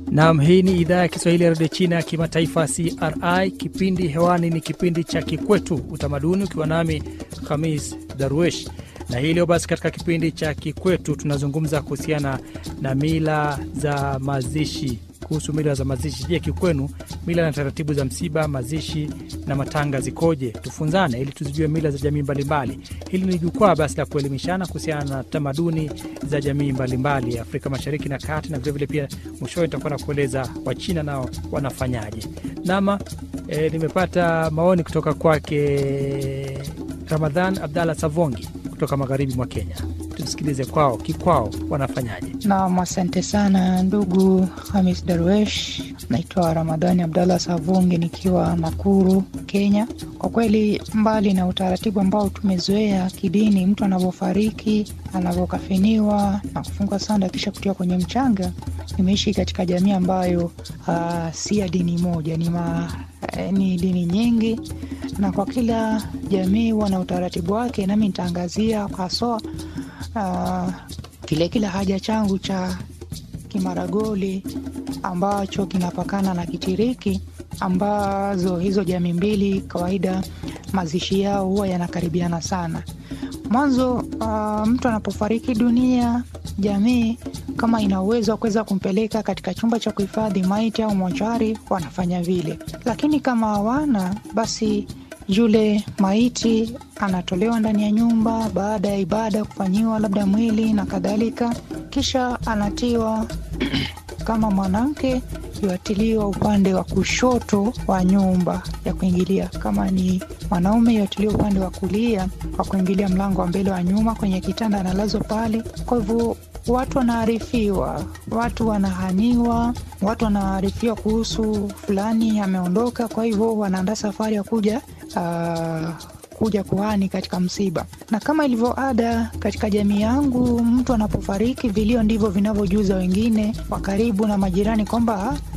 Nam, hii ni idhaa ya Kiswahili ya redio China ya kimataifa CRI. Kipindi hewani ni kipindi cha Kikwetu Utamaduni, ukiwa nami Khamis Darwesh na hii leo basi, katika kipindi cha Kikwetu tunazungumza kuhusiana na mila za mazishi. Kuhusu mila za mazishi, je, kikwenu mila na taratibu za msiba, mazishi na matanga zikoje? Tufunzane ili tuzijue mila za jamii mbalimbali. Hili ni jukwaa basi la kuelimishana kuhusiana na tamaduni za jamii mbalimbali ya Afrika Mashariki na Kati, na vilevile pia mwishowe nitakuwa na kueleza Wachina nao wanafanyaje. Nama e, nimepata maoni kutoka kwake Ramadhan Abdallah Savongi kutoka magharibi mwa Kenya. Tumsikilize kwao kikwao wanafanyaje. Naam, asante sana ndugu Hamis Darwesh. Naitwa Ramadhani Abdallah Savungi nikiwa Nakuru, Kenya. Kwa kweli, mbali na utaratibu ambao tumezoea kidini, mtu anavyofariki, anavyokafiniwa na kufungwa sanda kisha kutiwa kwenye mchanga, nimeishi katika jamii ambayo uh, si ya dini moja, ni, ma, eh, ni dini nyingi, na kwa kila jamii huwa na utaratibu wake, nami nitaangazia haswa uh, kile kila haja changu cha Kimaragoli ambacho kinapakana na Kitiriki, ambazo hizo jamii mbili kawaida mazishi yao huwa yanakaribiana sana. Mwanzo uh, mtu anapofariki dunia, jamii kama ina uwezo wa kuweza kumpeleka katika chumba cha kuhifadhi maiti au mochari, wanafanya vile, lakini kama hawana basi yule maiti anatolewa ndani ya nyumba baada ya ibada kufanyiwa labda mwili na kadhalika, kisha anatiwa kama mwanamke yuatiliwa upande wa kushoto wa nyumba ya kuingilia, kama ni mwanaume yuatiliwa upande wa kulia wa kuingilia mlango wa mbele wa nyuma, kwenye kitanda analazwa pale. Kwa hivyo watu wanaarifiwa, watu wanahaniwa, watu wanaarifiwa kuhusu fulani ameondoka, kwa hivyo wanaandaa safari ya kuja uh, kuja kuhani katika msiba. Na kama ilivyo ada katika jamii yangu, mtu anapofariki, vilio ndivyo vinavyojuza wengine wa karibu na majirani kwamba